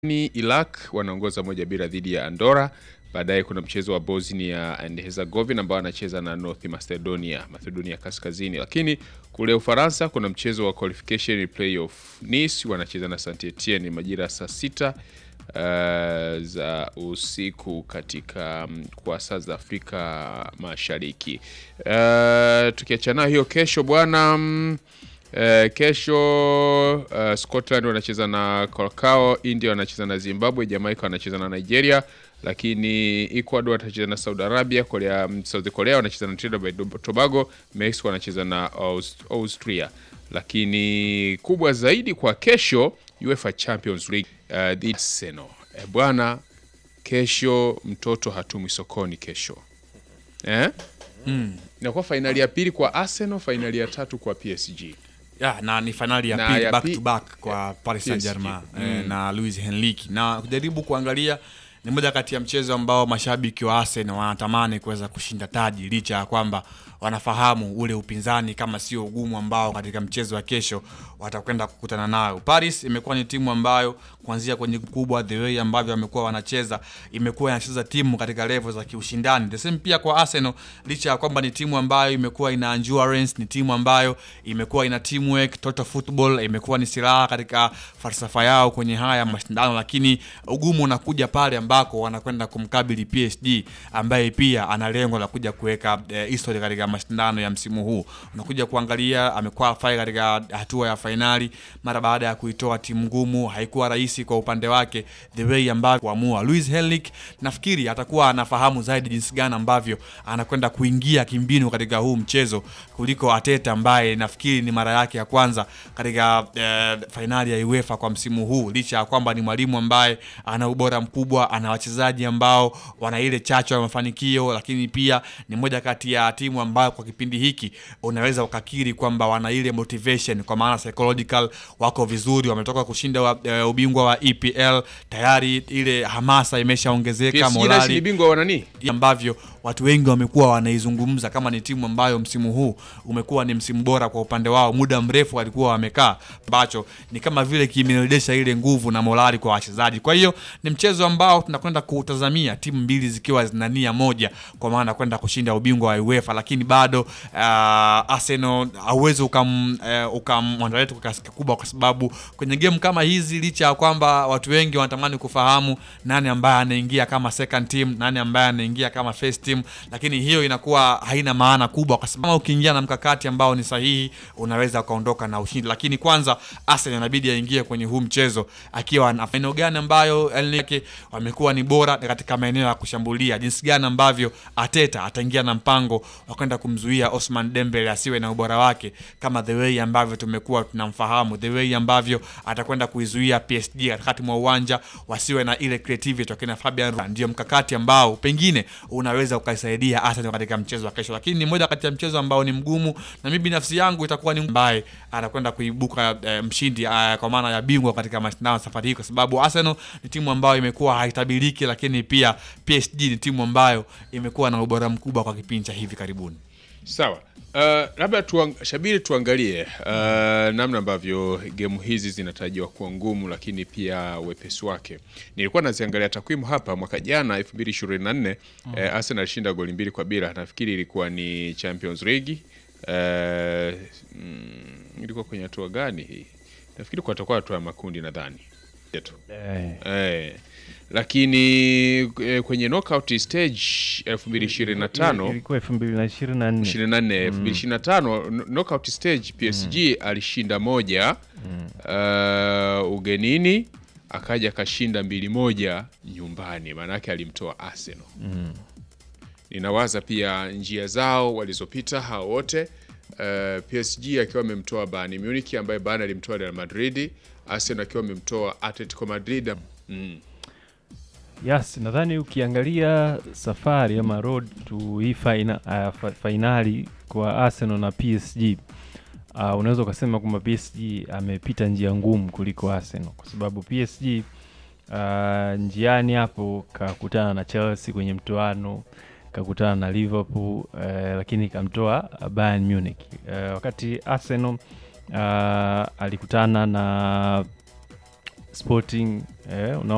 ni Iraq wanaongoza moja bila dhidi ya Andorra. Baadaye kuna mchezo wa Bosnia and Herzegovina ambao anacheza na North Macedonia, Macedonia Kaskazini. Lakini kule Ufaransa kuna mchezo wa qualification playoff, Nice wanacheza na Saint Etienne majira saa sita uh, za usiku katika um, kwa saa za Afrika Mashariki. Uh, tukiachana hiyo kesho bwana mm, Uh, kesho uh, Scotland wanacheza na Curacao, India wanacheza na Zimbabwe, Jamaica wanacheza na Nigeria, lakini Ecuador watacheza na Saudi Arabia, Korea, South Korea wanacheza na Trinidad and Tobago, Mexico wanacheza na Aust Austria. Lakini kubwa zaidi kwa kesho UEFA Champions League uh, the Arsenal. Eh, bwana kesho mtoto hatumwi sokoni kesho eh? Mm. Inakuwa fainali ya pili kwa Arsenal, fainali ya tatu kwa PSG. Ya, na ni fainali ya Na pili ya back pi- to back kwa Paris Saint Germain eh, na Luis Enrique, na kujaribu kuangalia ni moja kati ya mchezo ambao mashabiki wa Arsenal wanatamani kuweza kushinda taji licha ya kwamba wanafahamu ule upinzani kama sio ugumu ambao katika mchezo wa kesho watakwenda kukutana nayo. Paris imekuwa ni timu ambayo kuanzia kwenye kubwa the way ambavyo wamekuwa wanacheza imekuwa inacheza timu katika level za kiushindani. The same pia kwa Arsenal, licha ya kwamba ni timu ambayo imekuwa ina endurance, ni timu ambayo imekuwa ina teamwork, total football imekuwa ni silaha katika falsafa yao kwenye haya mashindano, lakini ugumu unakuja pale ambako wanakwenda kumkabili PSG ambaye pia ana lengo la kuja kuweka eh, history katika mashindano ya msimu huu. Unakuja kuangalia amekuwa fai katika hatua ya fainali mara baada ya kuitoa timu ngumu, haikuwa rahisi kwa upande wake the way ambavyo kuamua. Luis Henrique nafikiri atakuwa anafahamu zaidi jinsi gani ambavyo anakwenda kuingia kimbinu katika huu mchezo kuliko Ateta ambaye nafikiri ni mara yake ya kwanza katika eh, fainali ya UEFA kwa msimu huu, licha ya kwamba ni mwalimu ambaye ana ubora mkubwa, ana wachezaji ambao wana ile chachu ya mafanikio, lakini pia ni moja kati ya timu ambayo kwa kipindi hiki unaweza ukakiri kwamba wana ile motivation, kwa maana psychological wako vizuri, wametoka kushinda wa, eh, ubingwa wa EPL tayari, ile hamasa imeshaongezeka, PSG nasi ni morali bingwa wa nani? ambavyo watu wengi wamekuwa wanaizungumza kama ni timu ambayo msimu huu umekuwa ni msimu bora kwa upande wao, muda mrefu walikuwa wamekaa, ambacho ni kama vile kimerejesha ile nguvu na morali kwa wachezaji. Kwa hiyo ni mchezo ambao tunakwenda kuutazamia timu mbili zikiwa zina nia moja, kwa maana kwenda kushinda ubingwa wa UEFA, lakini bado uh, Arsenal hauwezi ukam uh, ukamwandalia kwa kiasi kikubwa, kwa sababu kwenye game kama hizi, licha ya kwamba watu wengi wanatamani kufahamu nani ambaye anaingia kama second team, nani ambaye anaingia kama first team, lakini hiyo inakuwa haina maana kubwa, kwa sababu ukiingia na mkakati ambao ni sahihi unaweza ukaondoka na ushindi. Lakini kwanza Arsenal inabidi aingie kwenye huu mchezo akiwa na maeneo gani ambayo Enrique wamekuwa ni bora katika maeneo ya kushambulia, jinsi gani ambavyo Ateta ataingia na mpango wa kwenda kumzuia Osman Dembele asiwe na ubora wake kama the way ambavyo tumekuwa tunamfahamu, the way ambavyo atakwenda kuizuia PSG katikati mwa uwanja wasiwe na ile creativity wakina Fabian Ruiz. Ndio mkakati ambao pengine unaweza ukaisaidia Arsenal katika mchezo wa kesho, lakini ni moja kati ya mchezo ambao ni mgumu, na mimi binafsi yangu itakuwa ni ambaye anakwenda kuibuka eh, mshindi eh, kwa maana ya bingwa katika mashindano safari hii, kwa sababu Arsenal ni timu ambayo imekuwa haitabiriki, lakini pia PSG ni timu ambayo imekuwa na ubora mkubwa kwa kipindi cha hivi karibuni. Sawa. Uh, labda tuang, Shabiri tuangalie uh, namna ambavyo gemu hizi zinatarajiwa kuwa ngumu, lakini pia wepesi wake. Nilikuwa naziangalia takwimu hapa, mwaka jana 2024 eh, Arsenal alishinda goli mbili kwa bila, nafikiri ilikuwa ni Champions League. Uh, mm, ilikuwa kwenye hatua gani hii? Nafikiri kwa atakuwa hatua ya makundi nadhani yetu Eh, eh, lakini eh, kwenye knockout stage 2025 ilikuwa elfu mbili na ishirini na nne 24 2025 kn- knockout stage PSG alishinda moja uh, ugenini akaja akashinda mbili moja nyumbani, maanake alimtoa Arsenal. Ninawaza pia njia zao walizopita hao wote uh, PSG akiwa amemtoa Bayern Munich ambaye Bayern alimtoa Real Madrid, Arsenal akiwa amemtoa Atletico Madrid mm. Yes, nadhani ukiangalia safari ama road to hii faina, uh, fa- fainali kwa Arsenal na PSG uh, unaweza ukasema kwamba PSG amepita njia ngumu kuliko Arsenal kwa sababu PSG uh, njiani hapo kakutana na Chelsea kwenye mtoano, kakutana na Liverpool uh, lakini kamtoa Bayern Munich uh, wakati Arsenal uh, alikutana na Sporting eh, una